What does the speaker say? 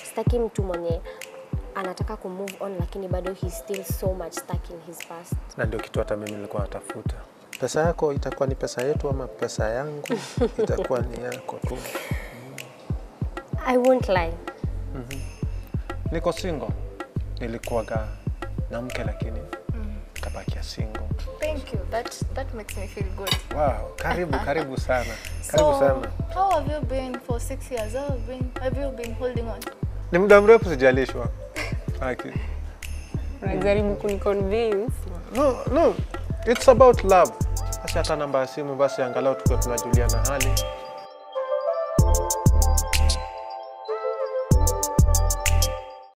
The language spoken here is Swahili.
sitaki mtu mwenye anataka ku move on lakini bado he's still so much stuck in his past. na ndio kitu hata mimi nilikuwa natafuta. Pesa yako itakuwa ni pesa yetu ama pesa yangu itakuwa ni yako tu. I won't lie. Niko single, nilikuwaga na mke lakini kabakia single. Thank you. That that makes me feel good. Wow, karibu karibu sana, karibu sana. how have you been for six years? How have been have you been holding on? Ni muda mrefu sijalishwa. Haki. Unajaribu kuniconvince. No, no, it's about love. Basi hata namba ya simu basi angalau tukiwa tunajuliana hali